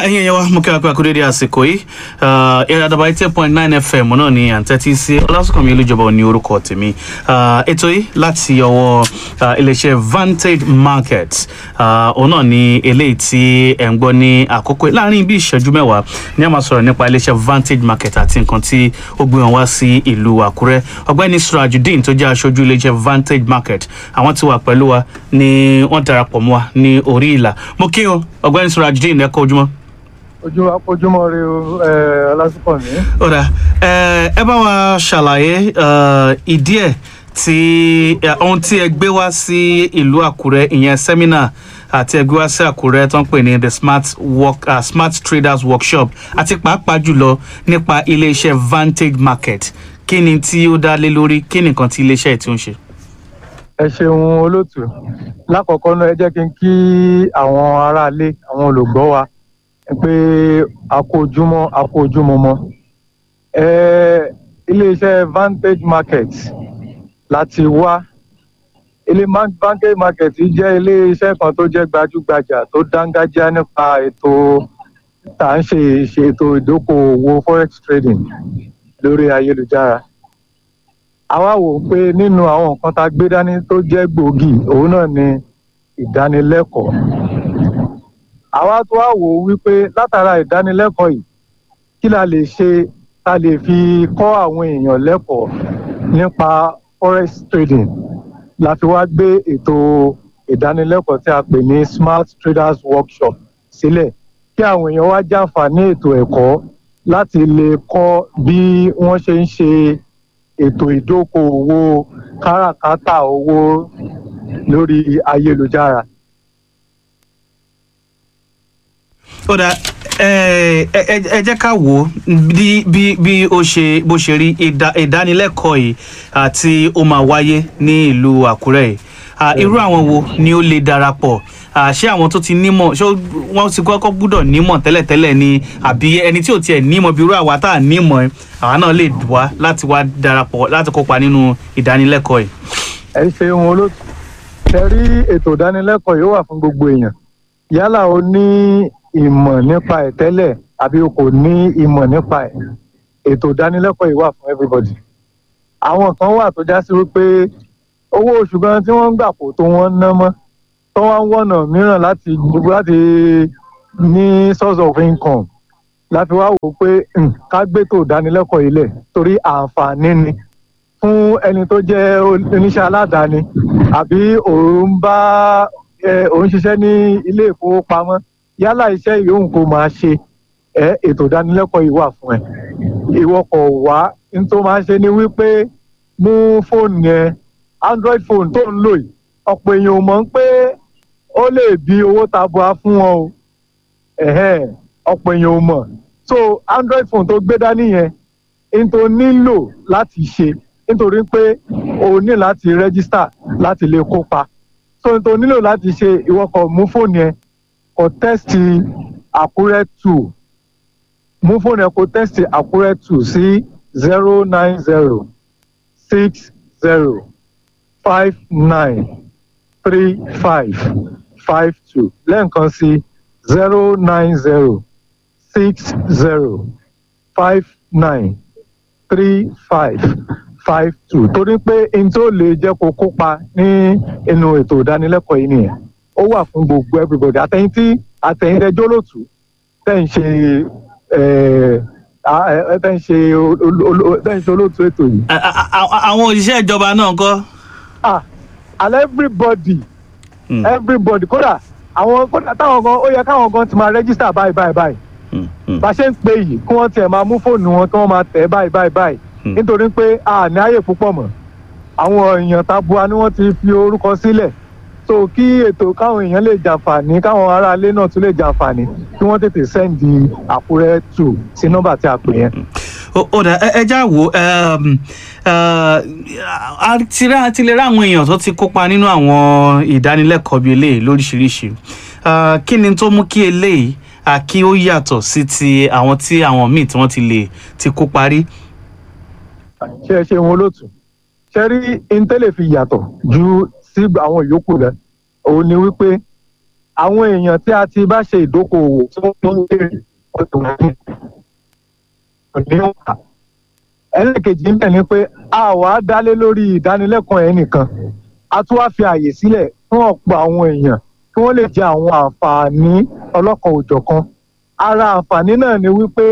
ẹ̀yin ẹ̀yẹ wa mo kí wa pé akúrédé àsìkò yìí àdàbà eighty point nine fm náà ni à ń tẹ́tí sí ọlásùnkànmí olújọba ní orúkọ tèmi ètò yìí láti ọwọ́ iléeṣẹ́ vantage market òun náà ni eléyìí tí ẹ̀ ń gbọ́ ní àkókò láàrin bí ìṣẹ́jú mẹ́wàá ni a máa sọ̀rọ̀ nípa iléeṣẹ́ vantage market àti nǹkan tí ó gbé wọn wá sí ìlú àkúrẹ́ ọgbẹ́ni surajudeen tó jẹ́ aṣojú iléeṣẹ́ vantage market àwọn tí wà pẹ̀lú wa ni wọ́n darapọ̀ mọ́ wa ní orí ìlà mo kí o ọgbẹ́ni surajudeen ẹ kọ́ ojúmọ́ ojú ojúmọ́ rí o ọlásùpọ̀mí. ọ̀rà ẹ bá wa ṣàlàyé ìdí ẹ̀ tí ohun tí ẹ gbé wá sí ìlú àkúrẹ́ ìyẹn sẹ́mínà àti ẹ gbé wá sí àkúrẹ́ tó ń pè ní the smart work uh, smart traders workshop àti pàápàá jùlọ nípa iléeṣẹ́ vantage market kí ni tí ó dá lé lórí kí ni nǹkan tí iléeṣẹ́ ẹ̀ tí ó ń ṣe. ẹ ṣeun olóòtú lákọ̀ọ́kọ́ náà ẹ jẹ́ kí n kí àwọn aráalé àwọn olùgbọ́ wa pé a kó ojúmọ́ a kó ojúmọ́ mọ́ iléeṣẹ́ vantage market láti wá ilé vantage market jẹ́ iléeṣẹ́ kan tó jẹ́ gbajúgbajà tó dángájá nípa ètò tá à ń ṣe ìṣètò ìdókòwò forex trading lórí ayélujára àwa wò pé nínú àwọn nǹkan tá a gbé dání tó jẹ́ gbòógì òun náà ni ìdánilẹ́kọ̀ọ́ àwa tó wá wò ó wípé látara ìdánilẹ́kọ̀ọ́ yìí kí la lè ṣe ta lè fi kọ́ àwọn èèyàn lẹ́kọ̀ọ́ nípa forex trading la fi wá gbé ètò ìdánilẹ́kọ̀ọ́ tí a pè ní smart traders workshop sílẹ̀ kí àwọn èèyàn wá jàǹfààní ètò ẹ̀kọ́ láti lè kọ́ bí wọ́n ṣe ń ṣe ètò ìdókòwò káràkátà owó lórí ayélujára. ó dà ẹ jẹ́ ká wò ó bí bí bí ó ṣe bó ṣe rí ìdánilẹ́kọ̀ọ́ yìí àti ó máa wáyé ní ìlú àkúrẹ́ yìí irú àwọn wo ni ó lè darapọ̀ ṣé àwọn tó ti nímọ̀ ṣé wọ́n ti kọ́kọ́ gbúdọ̀ nímọ̀ tẹ́lẹ̀tẹ́lẹ̀ ni àbí ẹni tí ò tiẹ̀ nímọ̀ bí irú àwa tá à nímọ̀ ẹ̀ àwa náà lè wá láti wá darapọ̀ láti kópa nínú ìdánilẹ́kọ̀ọ́ yìí. ẹ ṣeun olóòtú ṣe rí ètò ìdánilẹ́kọ̀ọ́ yóò wà fún gbogbo èèyàn yálà o ní ìmọ̀ nípa ẹ̀ tẹ́lẹ̀ àbí o kò ní ìmọ̀ nípa ẹ̀ ètò ìdánilẹ́kọ̀ọ́ yìí wà fún everybody. àwọn kan wà tó já sí wípé owó oṣù gan tí wọ́n ń gbà kó tó wọ́n ná mọ́ tó wá ń wọ̀nà mìíràn láti láti ní source of income láti wá wò pé ká gbétò ìdánilẹ́kọ̀ọ́ yìí lẹ̀ torí àǹfààní ni fún ẹni tó jẹ́ oníṣẹ́ aládàáni àbí òun bá òun ṣiṣẹ́ ní ilé ìfowópamọ́ yálà iṣẹ́ yòówù kó máa ṣe ẹ ètò ìdánilẹ́kọ̀ọ́ yìí wà fún ẹ ìwọ kò wá n tó máa ṣe ni wípé mú fóònù yẹn android phone tó ń lò yìí ọ̀pọ̀ èèyàn ò mọ̀ pé ó lè bí owó tabua fún wọn o ọ̀pọ̀ èèyàn ò mọ̀ so android phone tó gbé dání yẹn n tó nílò láti ṣe nítorí pé o ní láti rẹ́gísítà láti lè kópa so n tó nílò láti ṣe ìwọ kò mú fóònù yẹn kò tẹ́sítì àkúrẹ́ two mú fóònù ẹ̀ kò tẹ́sítì àkúrẹ́ two sí zero nine zero six zero five nine three five five two lẹ́ẹ̀kan sí zero nine zero six zero five nine three five five two torí pé n tó lè jẹ́ kó kópa ní inú ètò ìdánilẹ́kọ̀ọ́ yìí nìyẹn ó wà fún gbogbo everybody àtẹ̀yìn tí àtẹ̀yìn rẹ jólótù tẹ̀ ń ṣe tẹ̀ ń ṣe tẹ̀ ń ṣe olóòtú ètò yìí. àwọn òṣìṣẹ́ ìjọba náà kọ́. ah and everybody mm. everybody kódà àwọn kódà táwọn gan ó yẹ káwọn gan ti máa register báyìí báyìí báyìí bá ṣe ń pè yìí kí wọ́n tiẹ̀ máa mú fóònù wọn kí wọ́n máa tẹ̀ báyìí báyìí báyìí nítorí pé a ní àyè púpọ̀ mọ́ àwọn èèyàn tabua ni wọ́n ti fi orúkọ sílẹ̀ so kí ètò káwọn èèyàn lè jàǹfààní káwọn aráalé náà tún lè jàǹfààní kí wọ́n tètè sẹ́ǹdì àkúrẹ́ tù sí nọ́mbà tí a pè yẹn. ó dà ẹ já wo àti lè rá àwọn èèyàn tó ti kópa nínú àwọn ìdánilẹ́kọ̀ọ́ bíi eléyìí lóríṣiríṣi kí ni tó mú kí eléyìí kí ó yàtọ̀ sí ti àwọn tí àwọn míì tí wọ́n ti lè ti kó parí. ṣé ẹ ṣe wọn olóòtú ṣe rí intel fi yàtọ̀ ju sí àwọn yòókù rẹ òun ni wípé àwọn èèyàn tí a ti bá ṣe ìdókòwò tí wọ́n ń béèrè ọ̀tọ̀ wọ̀nyí kò ní wà. ẹlẹ́ẹ̀kejì ń bẹ̀ ni pé a wà á dálé lórí ìdánilẹ́kọ̀ọ́ ẹ̀ nìkan a tún wá fi àyè sílẹ̀ fún ọ̀pọ̀ àwọn èèyàn kí wọ́n lè jẹ àwọn àǹfààní ọlọ́kan òjọ̀kan ara àǹfààní náà ni wípé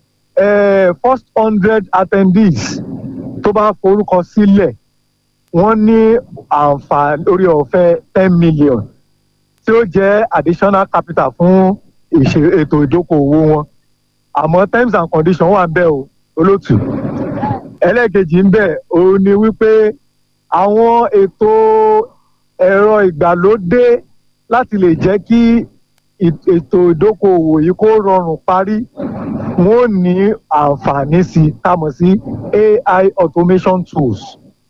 eh, first hundred attendees tó bá forúkọ sílẹ̀ wọ́n ní àǹfààní orí ọ̀fẹ́ ten million tí ó jẹ́ additional capital fún ìṣe ètò ìdókòwò wọn àmọ́ terms and conditions wà ń bẹ̀ o olótù ẹlẹ́ẹ̀kejì ń bẹ̀ òun ni wípé àwọn ètò ẹ̀rọ ìgbàlódé láti lè jẹ́ kí ì- ètò ìdókòwò yìí kó rọrùn parí wọn ò ní àǹfààní sí i tá a mọ̀ sí ai automation tools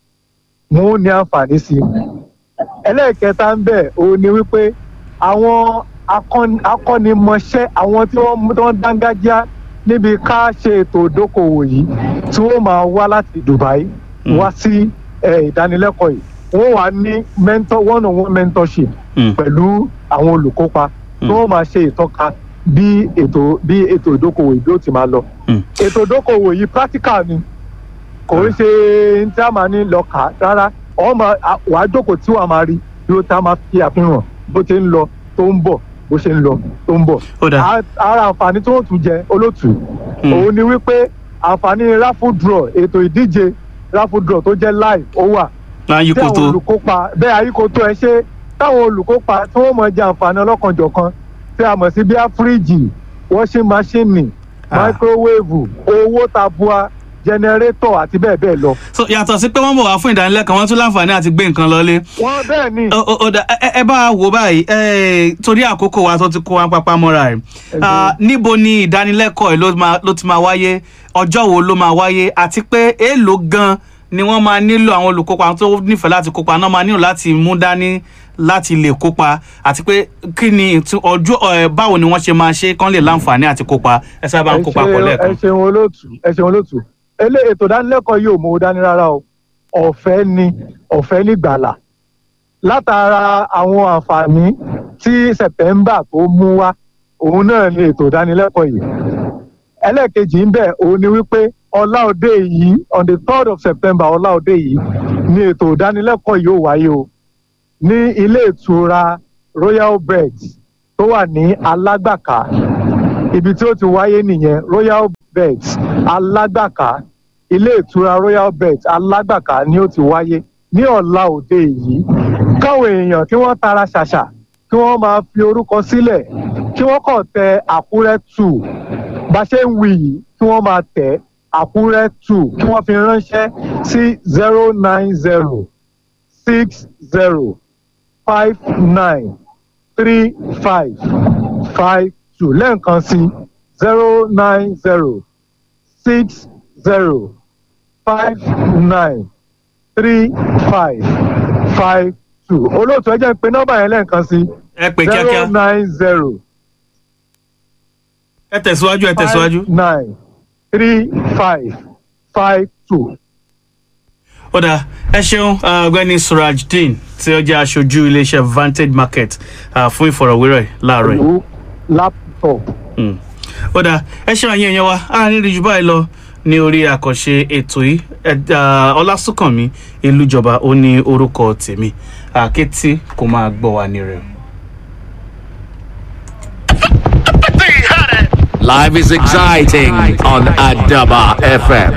wọn ò ní àǹfààní sí i ẹlẹ́ẹ̀kẹta ń bẹ̀ òun ni wípé àwọn akọ́ni- akọ́nimọ̀ṣẹ́ àwọn tí wọ́n mú- tí wọ́n dángájá níbi ká ṣe ètò ìdókòwò yìí tí wọ́n máa wá láti dubai Mm. wá sí eh, ìdánilẹ́kọ̀ọ́ yìí wọ́n wà ní mentor one on one mentorship Mm. pẹ̀lú àwọn olùkópa tí Mm. wọ́n máa ṣe ìtọ́ka bí ètò bí ètò ìdókòwò yìí bí ó ti máa lọ Mm. ètò ìdókòwò yìí practical ni kò ń ṣe ní tí a máa ní lọ kà á rárá ọ máa à- wàá jókòó tí wàá máa rí bí ó tá máa fi àfihàn bó ti ń lọ tó ń bọ̀ bó ṣe ń lọ tó ń bọ̀. ó dà A- ara àǹfààní tí wọ́n tún jẹ olóòtú Mm. òun ni wípé àǹfààní raffle draw ètò ìdíje raffle draw tó jẹ́ live ó wà máa yí tí àwọn koto olùkópa bẹ́ẹ̀ ayíkoto ẹ ṣe táwọn olùkópa tí wọ́n mọ̀ jẹ àǹfààní ọlọ́kanjọ̀kan tí a mọ̀ sí bíi fíríjì washing machine Ah. microwave owó tabua jẹnẹrétọ̀ àti bẹ́ẹ̀ bẹ́ẹ̀ lọ. so yàtọ̀ sí pé wọ́n bọ̀ wá fún ìdánilẹ́kọ̀ọ́ wọ́n tún láǹfààní àti gbé nǹkan lọlé wọ́n bẹ́ẹ̀ ni Ó- ó- ó dà, ẹ ẹ- ẹ bá wa wò báyìí ẹ, torí àkókò wa tó ti kó wa pápá mọ́ra ẹ̀ Ah, níbo ni ìdánilẹ́kọ̀ọ́ ẹ̀ ló máa- ló ti máa wáyé ọjọ́ wo ló máa wáyé àti pé èèlò gan ni wọ́n máa nílò àwọn olùkópa tó nífẹ̀ẹ́ láti kópa náà máa nílò láti mú dání láti lè kópa àti pé kí ni ìtú- ọjọ́ ẹ, báwo ni wọ́n ṣe máa ṣe kán lè láǹfààní àti kópa ẹ sábà ń ẹ kópa ṣe- pọ̀ lẹ́ẹ̀kan. ẹ ṣeun olóòtú ẹ ṣeun olóòtú elé ètò ìdánilẹ́kọ̀ọ́ yìí ò mú owó dání rárá o ọ̀fẹ́ ni ọ̀fẹ́ nígbàlà látara àwọn àǹfààní tí september tó mú wá òun náà ni ètò ìdánilẹ́kọ̀ọ́ yìí ẹlẹ́ẹ̀kejì ń bẹ̀ òun ni wípé ọláòdé yìí on the third of september ọláòdé yìí ni ètò ìdánilẹ́kọ̀ọ́ yìí ó wáyé o ní ilé ìtura royal beds tó wà ní alágbàká ibi tí ó ti wáyé nìyẹn royal beds alágbàká ilé ìtura royal beds alágbàká ni ó ti wáyé ní ọ̀la òde yìí káwọn èèyàn kí wọ́n tara ṣàṣà kí wọ́n máa fi orúkọ sílẹ̀ kí wọ́n kàn tẹ àkúrẹ́ two bá ṣe ń wí yìí kí wọ́n máa tẹ̀ àkúrẹ́ two kí wọ́n fi ránṣẹ́ sí zero nine zero six zero five nine three five five two lẹ́ẹ̀kan sí zero nine zero six zero five nine three five five two olóòtú ẹ jẹ́ ń pe nọ́mbà yẹn lẹ́ẹ̀kan sí ẹ pè zero kíákíá nine zero ẹ tẹ̀síwájú ẹ tẹ̀síwájú. five nine three five five two. ó dáa ẹ ṣeun ah, ọ̀gbẹ́ni surajudeen tí ó jẹ́ aṣojú iléeṣẹ́ vantage market ah, fún ìfọ̀rọ̀wérọ̀ yìí láàárọ̀ yìí. pẹ̀lú laptop. Mm. ó dáa ẹ ṣeun àyẹn yẹn wa a ní rí jù báyìí lọ ní orí àkànṣe ètò yìí Ẹ- ah, ọlásùnkànmí ìlújọba ó ní orúkọ tèmi àkétí kò máa gbọ́ wa ní rẹ̀. Life is exciting on Adaba FM.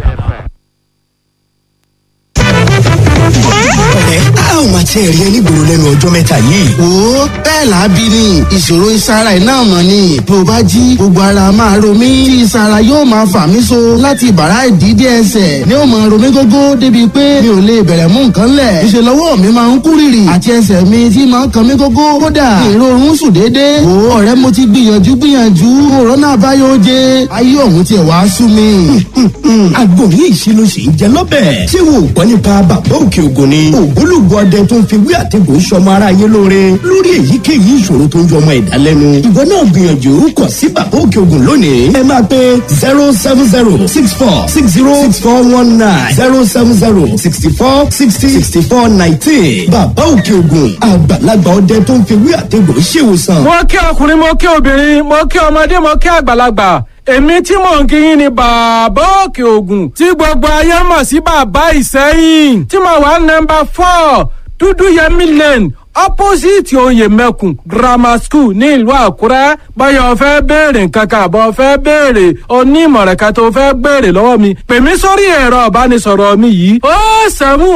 ẹ á ò máa tiẹ̀ rí ẹni gbòòrò lẹ́nu ọjọ́ mẹ́ta yìí. wo bẹ́ẹ̀ làábí ni ìṣòro ìsara iná mọ̀ ni bí o bá jí gbogbo ara máa ro mí tí ìsara yóò máa fà mí so láti bàrá ìdídé ẹsẹ̀ ni ó máa ro mí gógó débi pé mi ò lè bẹ̀rẹ̀ mú nǹkan lẹ̀ ìṣe lọ́wọ́ mi máa ń kú rìrì àti ẹsẹ̀ mi tí máa ń kan mí gógó kódà èrò oorun sùn déédéé wo ọ̀rẹ́ mo ti gbìyànjú gbìyànjú òrónà àbáyọ oje ayé ọ̀hún tiẹ̀ wá sú mi. àgbo ní ìṣirò sì ń jẹ lọ́bẹ̀. ṣé wo ò gbọ́ nípa bàbá òkè ògùn ni. ògbólógbò ọdẹ ọdẹ tó ń fi wí àtẹ̀gùn sọmọ ara yé lóore lórí èyíkéyìí ìṣòro tó ń yọmọ ẹ̀dá lẹ́nu. ìwọ náà gbìyànjú kọ sí bàbá òkè ògùn lónìí. ẹ máa pe zero seven zero six four six zero six four one nine zero seven zero sixty four sixty sixty four nineteen. bàbá òkè ògùn àgbàlagbà ọdẹ tó ń fi wí àtẹ̀gùn ṣèwòsàn. mo kí ọkùnrin mo kí obìnrin mo kí ọmọdé mo kí àgbàlagbà èmi tí mò ń kíyìn ni bàbá òkè ògùn tí gbogbo ayé mọ̀ sí bàbá ìsẹ́yìn tí mo wà nọmba four dúdú yẹmí lane opposite oyè mẹ́kùn grammar school ní ìlú àkúrẹ́ báyọ̀ fẹ́ béèrè nǹkan kan àbọ̀ fẹ́ béèrè onímọ̀ràn kan tó fẹ́ béèrè lọ́wọ́ mi pè mí sórí ẹ̀rọ ìbánisọ̀rọ̀ mi yìí ó sẹ́mu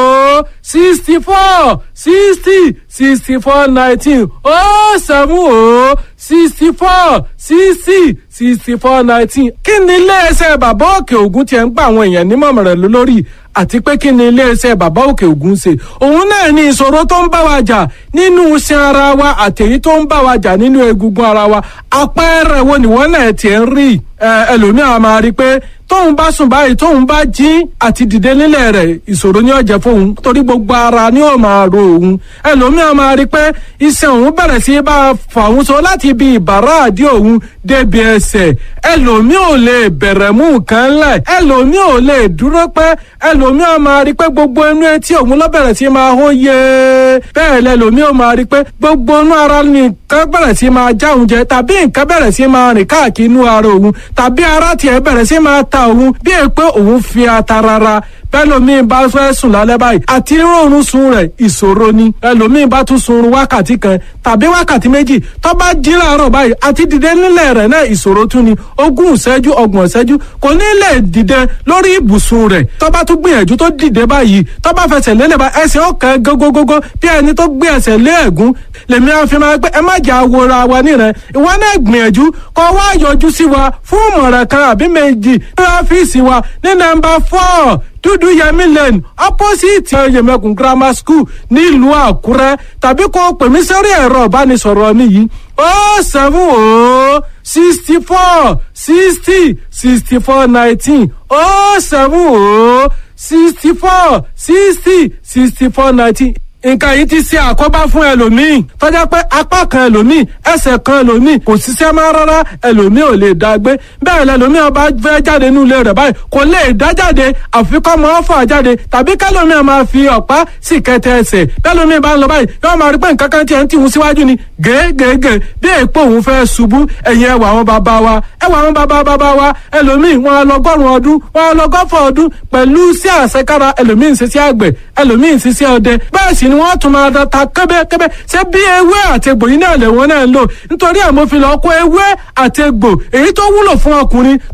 ó sixty four sixty sixty four nineteen ó sẹ́mu ó sixty four sixty sixty four nineteen kí ni iléeṣẹ́ bàbá òkè ògùn tiẹ̀ ń gba àwọn èèyàn nímọ̀ràn lórí àti pé kí ni iléeṣẹ́ bàbá òkè ògùn ṣe òun náà ní ìṣòro tó ń bá wa jà nínú iṣan ara wa àtẹ̀yí tó ń bá wa jà nínú egungun ara wa àpẹẹrẹ wo nìwọ́n náà tiẹ̀ ń rí ẹlòmíràn máa rí i pé tóun bá sùn báyìí tóun bá jí àti dìde nílẹ̀ rẹ̀ ìṣòro ní ọ̀jẹ̀ fóun torí gbogbo ara ni ó máa ro òun ẹlòmíràn máa rí i pé iṣan òun bẹ̀rẹ̀ sí bá a fà òun so láti ibi ìbàrá àdí òun débi ẹsẹ̀ ẹlòmí ò lè bẹ̀rẹ̀ mú nǹkan lẹ̀ ẹlòmí ò lè dúró pẹ́ ẹlòmí ò máa rí pé gbogbo inú etí òun ló bẹ̀rẹ̀ sí máa hó yé bẹ́ẹ̀ lẹ́lòmí ò máa rí pé gbogbo inú ara nìkan bẹ̀rẹ̀ sí máa já òun jẹ tàbí nǹkan bẹ̀rẹ̀ sí máa rìn káàkiri inú ara òun tàbí ara tiẹ̀ bẹ̀rẹ̀ sí máa ta òun bí è pé òun fi ata rárá bẹ́lòmíì bá fẹ́ sùn lálẹ́ báyìí àti rọrùn sun rẹ̀ ìṣòro ni ẹlòmíì bá tún sun wákàtí kan tàbí wákàtí méjì tó bá jí láàárọ̀ báyìí àti dìde nílẹ̀ rẹ̀ náà ìṣòro tún ni ogún ìṣẹ́jú ọgbọ̀n ìṣẹ́jú kò ní lè dìde lórí ibùsùn rẹ̀ tó bá tún gbìyànjú tó dìde báyìí tó bá fẹsẹ̀ lélẹ̀ bá ẹsẹ̀ ọ̀kan gógógógó bí ẹni tó gbé ẹsẹ̀ lé ẹ̀gún lèmi àfi máa pé ẹ má jà wòra wa nírẹ̀ ìwọ náà gbìyànjú kó wá yọjú sí wa fún ìmọ̀ràn kan àbí méjì ní ọ́fíìsì wa ní nọ́mbà four dúdú yẹmí lane opposite yẹmẹkùn grammar school nílùú àkúrẹ́ tàbí kó pè mí sórí ẹ̀rọ ìbánisọ̀rọ̀ mi yìí ó seven ó sixty four sixty sixty four nineteen ó seven ó sixty four sixty sixty four nineteen nǹkan yìí ti ṣe àkóbá fún ẹlòmíì tọ́já pé apá kan ẹlòmíì ẹsẹ̀ kan ẹlòmíì kò ṣiṣẹ́ máa rárá ẹlòmíì ò lè dá gbé bẹ́ẹ̀ lẹlòmíì ọba fẹ́ jáde nínú ilé rẹ̀ báyìí kò lè dá jáde àfi kọ́ mọ́ fà jáde tàbí kẹlòmíì máa fi ọ̀pá sì kẹtẹ ẹsẹ̀ bẹ́ẹ̀lòmíì bá ń lọ báyìí yóò máa rí pé nǹkan kan tiẹ̀ ń tìhun síwájú ni gègègè bí èèpo òun fẹ́ ṣubú ẹ̀yìn ẹwà àwọn bàbá wa ẹwà àwọn bàbá bàbá wa ẹlòmíì wọn lọgọ́rùn ọdún wọn lọgọ́fọ̀ ọdún pẹ̀lú sí àṣekára ẹlòmíì ń ṣiṣẹ́ àgbẹ̀ ẹlòmíì ń ṣiṣẹ́ ọdẹ bẹ́ẹ̀ sì ni wọ́n tún máa da ta kẹ́bẹ́kẹ́bẹ́ ṣé bí ewé àtegbò yìí náà lè wọ́n náà ń lò nítorí àmọ́ fi lọ́ọ́ kó ewé àtegbò èyí tó wúlò fún ọkùnrin